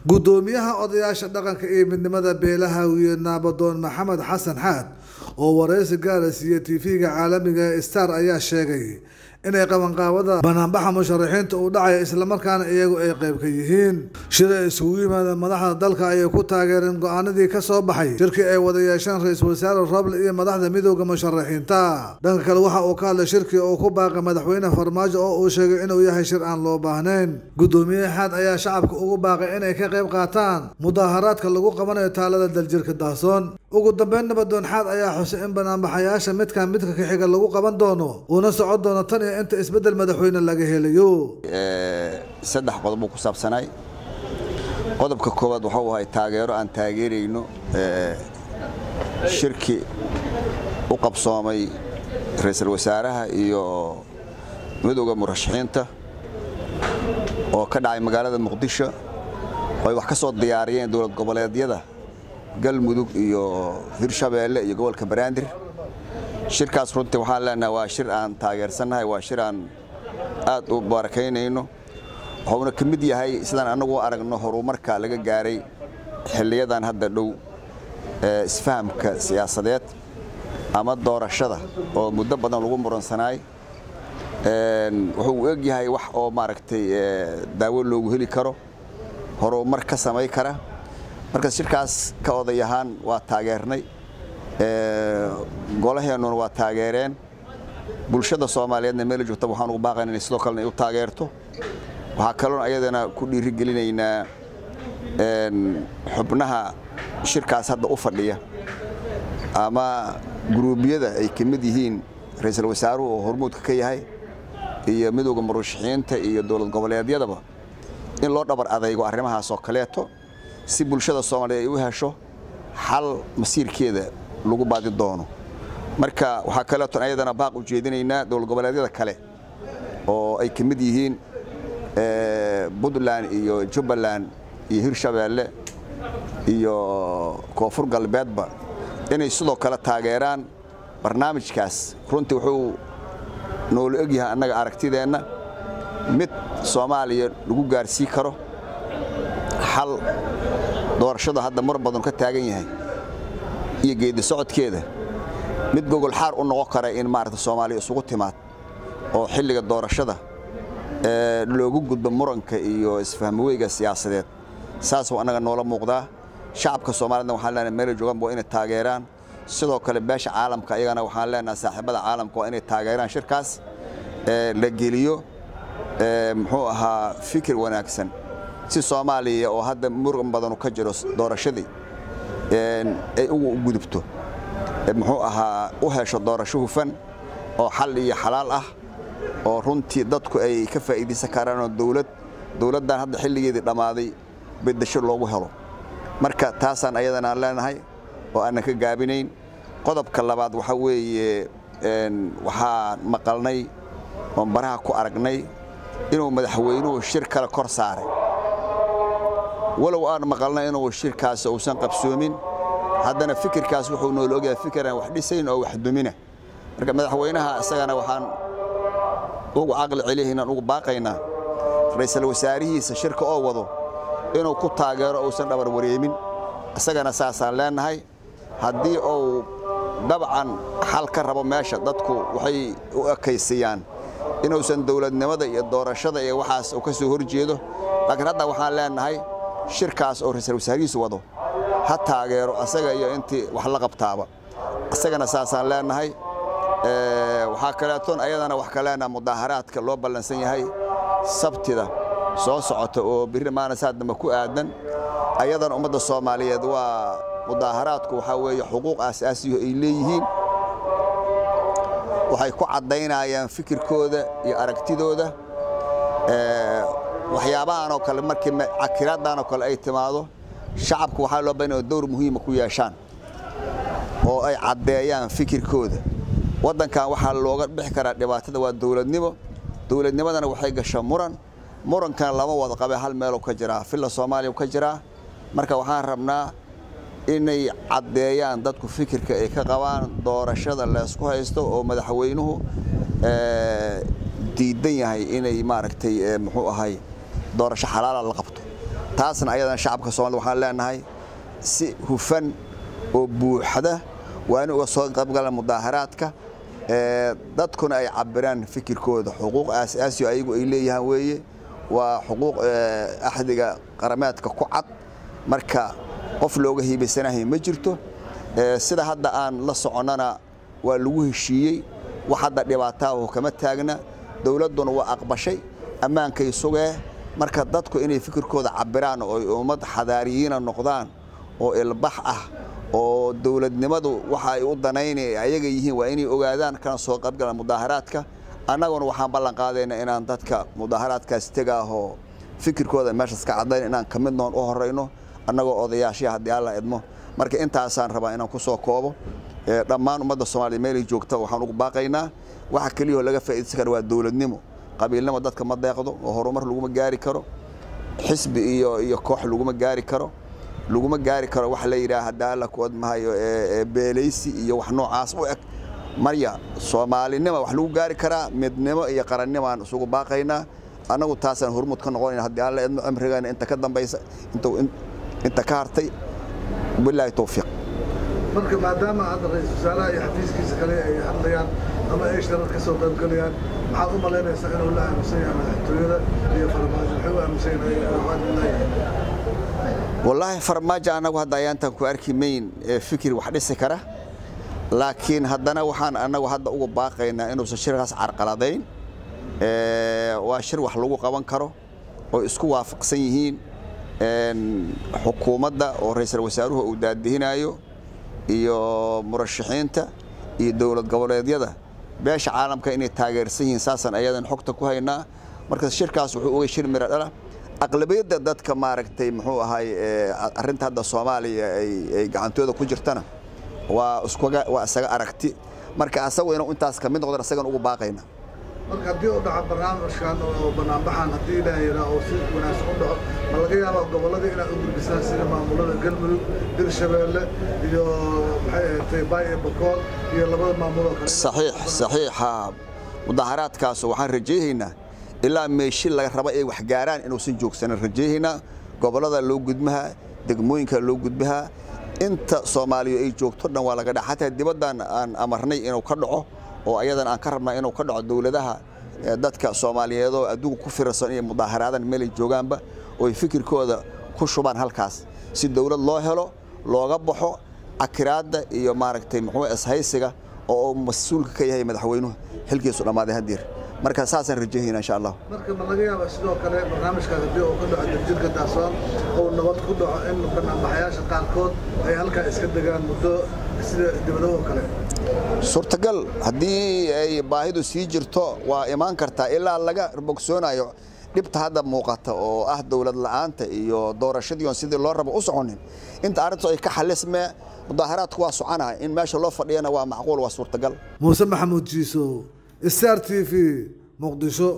gudoomiyaha odayaasha dhaqanka iyo midnimada beelaha wiye naabadoon maxamed xasan xaad oo wareysi gaara siiye tv-ga caalamiga ee star ayaa sheegay inay qabanqaabada banaanbaxa musharaxiinta uu dhacaya islamarkaana iyagu ay qayb ka yihiin shir ay isugu yimaadeen madaxda dalka ayay ku taageereen go-aanadii ka soo baxay shirkii ay wada yeesheen ra-iisul wasaare roble iyo madaxda midooda musharaxiinta dhanka kale waxa uu ka hadlay shirkii uu ku baaqay madaxweyne farmaajo oo uu sheegay inuu yahay shir aan loo baahnayn gudoomiye xaad ayaa shacabka ugu baaqay inay ka qayb qaataan mudaaharaadka lagu qabanayo taalada daljirka daasoon ugu dambeyn nabadoon xaad ayaa xusay in banaanbaxayaasha midkan midka ka xiga lagu qaban doono uuna socon doono tan iyo inta isbeddel madaxweyne laga helayo saddex qodob uu ku saabsanay qodobka koowaad waxuu ahay taageero aan taageerayno shirki u qabsoomay ra-iisul wasaaraha iyo midowda murashaxiinta oo ka dhacay magaalada muqdisho oo ay wax ka soo diyaariyeen dowlad goboleedyada galmudug iyo hirshabeelle iyo gobolka banaadir shirkaas runtii waxaan leenahay waa shir aan taageersannahay waa shir aan aad u baarakaynayno wuxuuna ka mid yahay sidaan annagu u aragno horumarka laga gaaray xilliyadan hadda dhow ee isfahamka siyaasadeed ama doorashada oo muddo badan lagu muransanaay wuxuu u eg yahay wax oo maaragtay daawo loogu heli karo horumar ka samay kara marka shirkaas ka oday ahaan waa taageernay golaheennuna waa taageereen bulshada soomaaliyeedna meel joogta waxaan ugu baaqayna inay sidoo kalena u taageerto waxaa kaloon ayadana ku dhiirigelinaynaa xubnaha shirkaas hadda u fadhiya ama guruubyada ay ka mid yihiin ra-iisul wasaaruhu oo hormuudka ka yahay iyo midowda murashaxiinta iyo dowlad goboleedyadaba in loo dhabar adaygo arrimahaas oo kaleeto si bulshada soomaaliyeed ay u hesho xal masiirkeeda lagu baadi doono marka waxaa kaleeton ayadana baaq u jeedinaynaa dowlad goboleedyada kale oo ay ka mid yihiin puntland iyo jubbaland iyo hirshabeelle iyo koonfur galbeedba inay sidoo kale taageeraan barnaamijkaas runtii wuxuu noola egyahay annaga aragtideenna mid soomaaliya lagu gaarsii karo xal doorashada hadda mar badan ka taagan yahay iyo geedi socodkeeda mid gogol xaar u noqon kara in maaragta soomaaliya isugu timaad oo xilliga doorashada loogu gudbo muranka iyo isfahmaweyga siyaasadeed saas waa annaga noola muuqdaa shacabka soomaaliyedna waxaan leenahay meela joogaan waa inay taageeraan sidoo kale beesha caalamka iyagana waxaan leenahay saaxiibada caalamka waa inay taageeraan shirkaas la geliyo muxuu ahaa fikir wanaagsan si soomaaliya oo hadda muran badanu ka jiro doorashadii ay ugu gudubto muxuu ahaa u hesho doorasho hufan oo xal iyo xalaal ah oo runtii dadku ay ka faa'iidaysan karaanoo dowlad dowladdan hadda xilligeedii dhammaaday beddesho loogu helo marka taasaan ayadana aan leenahay oo aanan ka gaabinayn qodobka labaad waxaa weeye waxaan maqalnay oon baraha ku aragnay inuu madaxweynuhu shir kale kor saaray walow aan maqalnay inuu shirkaas uusan qabsoomin haddana fikirkaas wuxuu noola ogyahay fikiraan wax dhisayn oo wax dumina marka madaxweynaha isagana waxaan ugu caqli celiya inaan ugu baaqaynaa ra-iisul wasaarihiisa shirka oo wado inuu ku taageero uusan dhabar wareemin isagana saasaan leenahay haddii uu dabcan xal ka rabo meesha dadku waxay u ekaysayaan inuusan dowladnimada iyo doorashada iyo waxaas uu ka soo horjeedo laakiin hadda waxaan leenahay shirkaas oo ra-iisul wasaarihiisu wado ha taageero asaga iyo intii wax la qabtaaba isagana saasaan leenahay waxaa kaleetoon ayadana wax ka leenaha mudaaharaadka loo ballansan yahay sabtida soo socota oo birri maanasaa dambe ku aadan ayadana ummadda soomaaliyeed waa mudaaharaadku waxaa weeye xuquuq aasaasiyo ay leeyihiin waxay ku caddaynayaan fikirkooda iyo aragtidooda waxyaabahan oo kale markii cakiraaddan oo kale ay timaado shacabku waxaa loo bahan dowr muhiima ku yeeshaan oo ay caddeeyaan fikirkooda waddankan waxaa looga bixi karaa dhibaatada waa dowladnimo dowladnimadana waxay gasha muran murankana lama wada qabe hal meeluu ka jiraa villa soomaaliya ka jiraa marka waxaan rabnaa inay caddeeyaan dadku fikirka ay ka qabaan doorashada laysku haysto oo madaxweynuhu diidan yahay inay maaragtay muxuu ahay doorasho xalaala la qabto taasna ayadan shacabka soomaalida waxaan leenahay si hufan oo buuxda waa in uga soo qaybgalaan mudaaharaadka dadkuna ay cabiraan fikirkooda xuquuq aasaasi ayagu ay leeyahaan weeye waa xuquuq axdiga qarameedka ku cad marka qof looga hiibaysanahay ma jirto sida hadda aan la soconnana waa lagu heshiiyey wax hadda dhibaataahu kama taagna dowladduna waa aqbashay ammaankay sugee marka dadku inay fikirkooda cabiraan oo ay ummad xadaariyiina noqdaan oo ilbax ah oo dowladnimadu waxa ay u danayna ayaga yihiin waa inay ogaadaan kana soo qaybgalaan mudaaharaadka annaguna waxaan ballan qaadayna inaan dadka mudaaharaadkaas tegaahoo fikirkooda meeshaas ka caddayn inaan ka mid noon u horayno annagoo odayaashii haddii alla idmo marka intaasaan rabaa inaan ku soo koobo dhammaan ummadda soomaaliya meelay joogta waxaan ugu baaqaynaa waxa keliyahoo laga faa'iidaysan kara waa dowladnimo qabiilnimo dadka ma deeqdo oo horumar laguma gaari karo xisbi iyo iyo koox laguma gaari karo laguma gaari karo wax la yidhaah haddaa alla ku odmahayo beelaysi iyo wax noocaas u eg marya soomaalinima wax lagu gaari karaa midnimo iyo qarannimaan isugu baaqaynaa annagu taasaan hormuud ka noqonayna haddii alla idmo cimrigeena inta ka dambaysa inta ka hartay bilaahi towfiiq marka maadaama hadda ra-isul wasaaraha iyo xafiiskiisa kale ay hadlayaan ama ay sharar ka soo qaybgalayaan maxaad u malaynaysaa inuu la aaminsan yahay madaxtooyada iyo farmaajo maxay u aaminsan wallaahi farmaajo annagu hadda ayaantan ku arki mayn fikir wax dhisi kara laakiin haddana waxaan annagu hadda uga baaqaynaa inuusan shirkaas carqaladayn waa shir wax lagu qaban karo oo isku waafaqsan yihiin xukuumadda oo ra-iisul wasaaruhu uu daadihinayo iyo murashaxiinta iyo dowlad goboleedyada beesha caalamka inay taageersan yihiin saasaan ayadan xogta ku haynaa marka shirkaas wuxuu uga shir miro dhala aqlabiyadda dadka maaragtay muxuu ahay arrinta hadda soomaaliya ay gacantooda ku jirtana waa iskuga waa isaga aragti marka asagu inuu intaas ka mid noqdan asagan ugu baaqayna marka haddii u dhaco barnaamijkan oo banaanbaxan haddii ilaaha yidhaa oo si wanaagsan u dhaco ma laga yaabaa gobolladii inaad u gudbisaan sida maamulada galmudug hirshabeelle iyo maxay ahaatay baay iyo bakool iyo labada maamuloo kale saxiix saxiixa mudaaharaadkaas waxaan rajaynaynaa ilaa meeshi laga raba ay wax gaaraan inuusan joogsanin rajaynaynaa gobollada loo gudmaha degmooyinka loo gudbaha inta soomaaliya ay joogto dhan waa laga dhaca xataa dibaddan aan amarnay inuu ka dhaco oo ayadan aan ka rabnaa inuu ka dhaco dowladaha dadka soomaaliyeedoo adduunka ku firarsan iyo mudaaharaadaan meelay joogaanba oo ay fikirkooda ku shubaan halkaas si dowlad loo helo looga baxo akiraadda iyo maaragtay muxuu ishaysiga oo uu mas-uulka ka yahay madaxweynuhu xilkiisu dhammaaday haddeer marka saasaan rajahayna insha allah marka ma laga yaaba sidoo kale barnaamijkaas haddii uu ka dhaco degdegka daasoon uu nabad ku dhaco in banaanbaxayaasha qaarkood ay halkaa iska degaan muddo sida dibadahoo kale suurtagal haddii ay baahidu sii jirto waa imaan kartaa ilaa laga bogsoonayo dhibta hadda muuqata oo ah dowlad la'aanta iyo doorashadiion sidii loo rabo u soconin inta arrintu ay ka xalismee mudaaharaadku waa soconaa in meesha loo fadhiyana waa macquul waa suurtagal muuse maxamuud jiisow star t v muqdisho